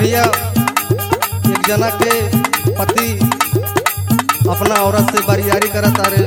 भैया एक जना के पति अपना औरत से बरियारी करत तारे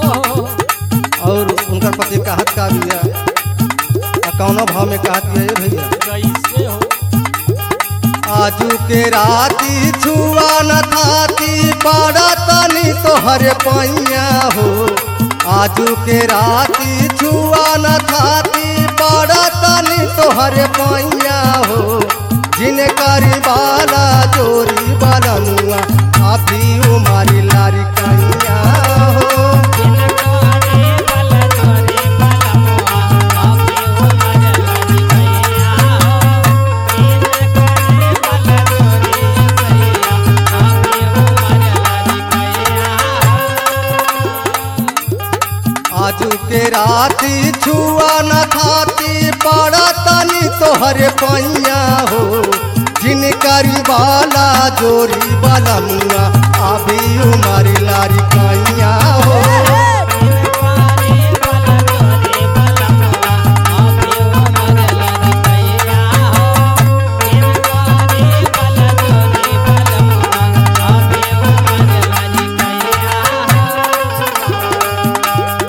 और उनकर पति कहत का भैया आ कौनो भाव में कहत बिया ये भैया कैसे हो आजू के राती छुआ न थाती पाड़ा तनी तोहर पैया हो आजू के राती छुआ न थाती पाड़ा तनी तोहर पैया हो जिन करी बाला जोरी बाला मुआ आधी उमारी लारी कैया हो जिनकारे बल तोरे बलमुआ आके हो मजलनी कैया हो जिनकारे बल तोरे सैया आके हो मजलनी कैया आजू के राती छुआ न खाती पड़ा तनी तोहर पैया हो जिन करी बाला जोरी बाला मुआ अभी उमारी लारी कैया हो जिनकारे बल तोरे बलमुआ आके हो मजलनी कैया हो जिनकारे बल तोरे बलमुआ आके हो मजलनी कैया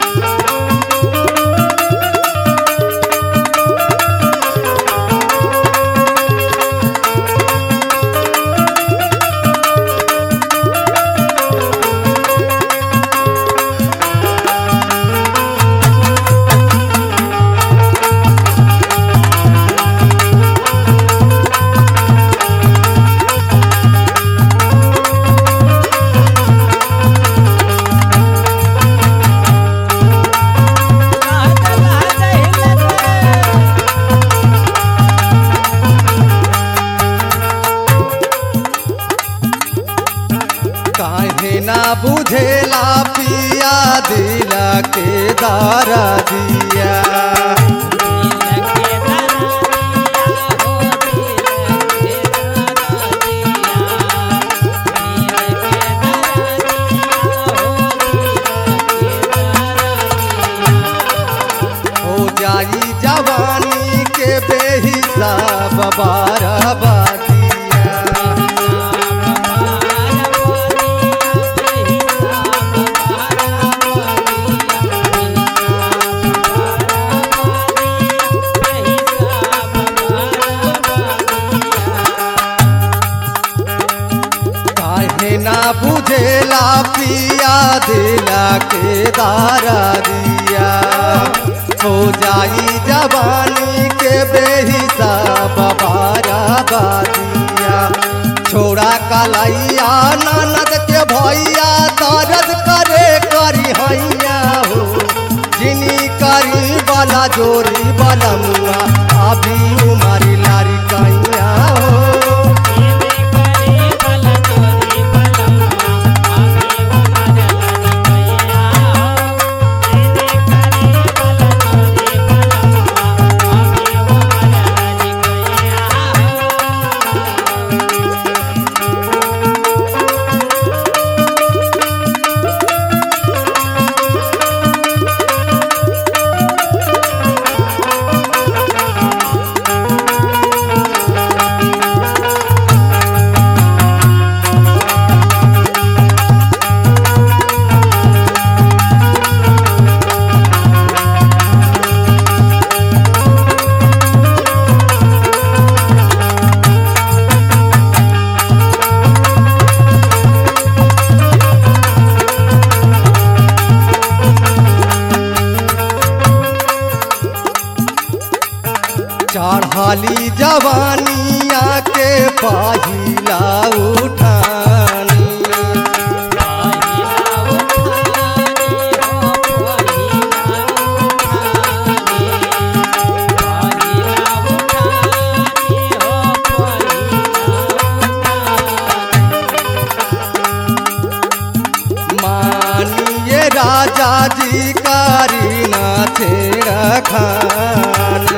काहे ना बुझेला पिया दिल के दारा दिया हो जाई जवानी के बेहिसाब बारह बादिया काहे ना बुझेला पिया दिला के दारा दिया हो जाई जवानी के बेहिसाब बारा बादिया छोड़ा कलैया ननद के भैया दर्द करे करी हैया हो जिनी करी वाला जोरी वाला मुआ अभी उमारी लारी कैया हो चढ़ाली जवानिया के पहिला उठानी मानिए राजा जी करीना छेड़ा खानी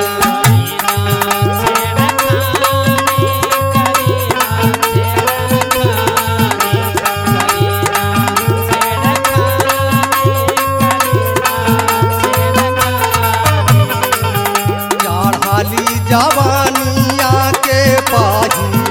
चढ़ाली जवानिया के पाही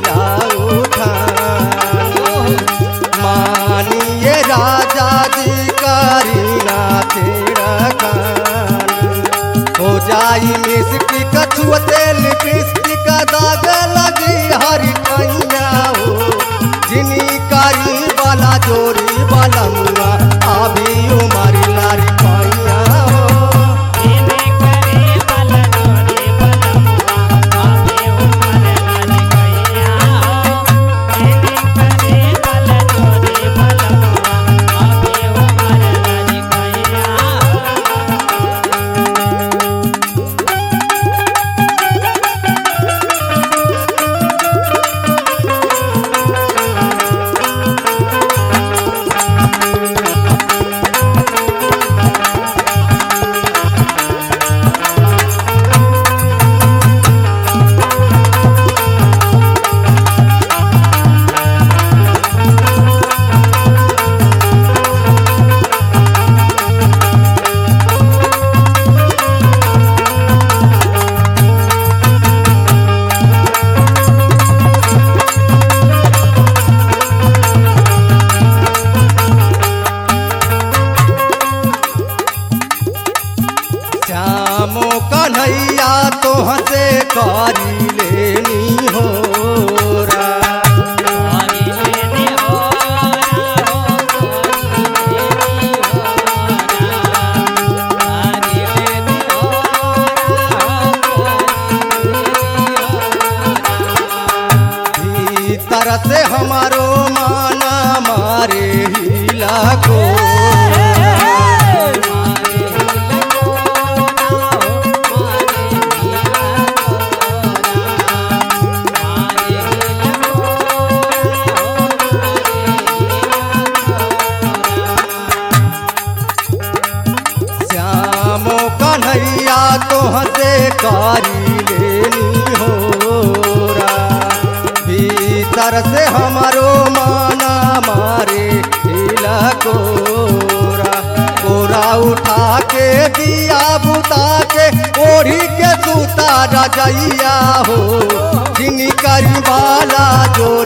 लाई मिस्टी कछुआ तेल पिस्टी का दाग लगी हरी कैया हो जिनी कारी वाला जोरी वाला मुआ अभी उमर लारी कैया हो इने करे बल जोरी बलमुआ अबे उमर लारी कैया हो इने करे बल जोरी बलमुआ अबे उमर लारी कैया हो श्यामो कन्हैया तोह से करी लेनी हो रा। हरि लेने हो हो हरि लेने हो भीतर से हमारो माना मारे हिला को श्यामो कन्हैया तोह से करी लेनी हो रा। भीतर से हमारो माना मारे हिला कोरा कोरा उठा के दिया बुता के ओढ़ी के सूता रजैया हो जिनी करी वाला जोरी